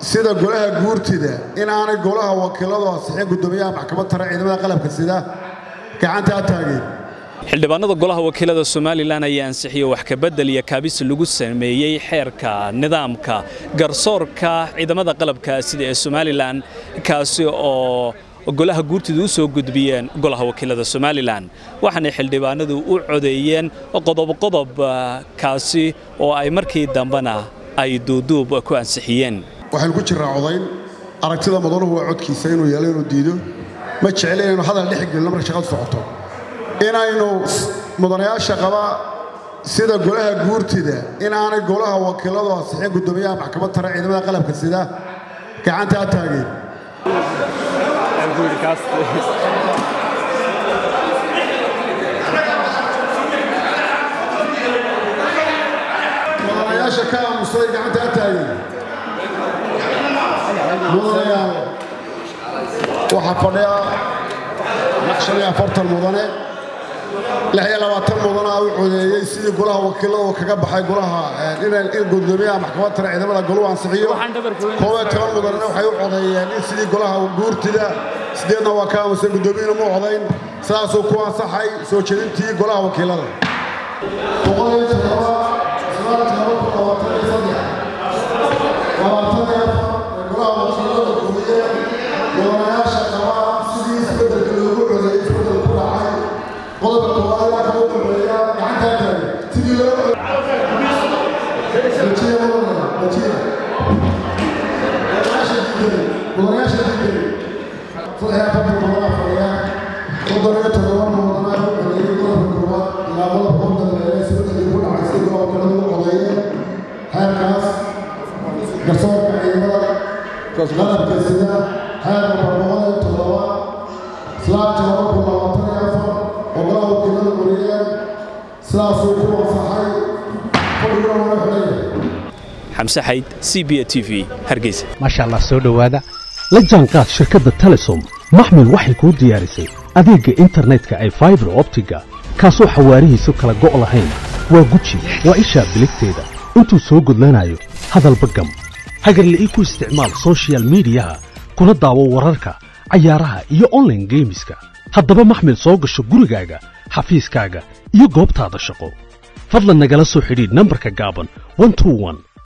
sida golaha guurtida in aanay golaha wakiiladu ansixin guddoomiyaha maxkamad tare ciidamada qalabka sida gacantaa taageen xildhibaanada golaha wakiilada somalilan ayaa ansixiyey wax kabedel iyo kaabis lagu sameeyey xeerka nidaamka garsoorka ciidamada qalabka sida ee somalilan kaasi oo golaha guurtida u soo gudbiyeen golaha wakiilada somalilan waxaanay xildhibaanadu u codeeyeen qodobqodob kaasi oo ay markii dambena ay duuduub ku ansixiyeen waxaynu ku jirraa codayn aragtida mudanuhu waa codkiisa inuu yeelo inuu diido ma jecel inaynu hadal dhex gelino marka shaqadu socoto inaynu mudanayaasha qaba sida golaha guurtida in aanay golaha wakiiladu ansixin guddoomiyaha maxkamad tare ciidamada qalabka sida gacantaa taageen mudanayaasha ka aamusay gacantaa taageen mudanayaal waxaa fadhiya shan iyo afartan mudane lix iyo labaatan mudana u codeeyey sidii golaha wakiiladu kaga baxay golaha in gudoomiyaha maxkamad tare ciidamada goluhu ansixiyo koob iyo toban mudanena waxay u codeeyeen in sidii golaha guurtida sideedna waa ka aamusay guddoomiyana mu codayn sidaasuu ku ansaxay soo jeedintii golaha wakiilada boqol iyo toddoba sagaal todoba kun labaatan iyo saddex labaatan iyo afar golaha wakiilada gumiye mudanayaasha qaba sidii isbeddelka loogu codeeyey isbeddel ku dhacay qodobka koowaad waa kau dambeeya gacantaa taagay sidii loo dajiya mudana dajiya mudanayaasha diiday mudanayaasha diiday saddex iyo afartan mudana fadhiya soddon iyo toddoba mudana u codeeyey qodobka koowaad ilaa qodobka u dambeeya isbeddelkii ku dhacay sidii golaha wakiilada u codeeyeen xeerkaas garsoorka ciidamada qalabka sida xeerka boqol iyo toddoba islaamta laba kun labaatan iyo afar oo golaha wakiilada mariyeen sidaasuu ku ansaxay fadhiguna wala xidhaya xamse xayd c b a t v hargeysa maasha allah soo dhowaada la jaanqaad shirkadda telesom maxmil waxay kuu diyaarisay adeegga internetka ay faibar optiga kaasoo xawaarihiisu kala go' lahayn waa guji waa ishaa biligteeda intuu soo gudlanayo hadalba gam hagarle ii ku isticmaal sochial midiyaha kuna daawo wararka cayaaraha iyo onlaine geemiska haddaba maxmil soo gasho gurigaaga xafiiskaaga iyo goobtaada shaqo fadlan nagala soo xidhiidh nambarka gaaban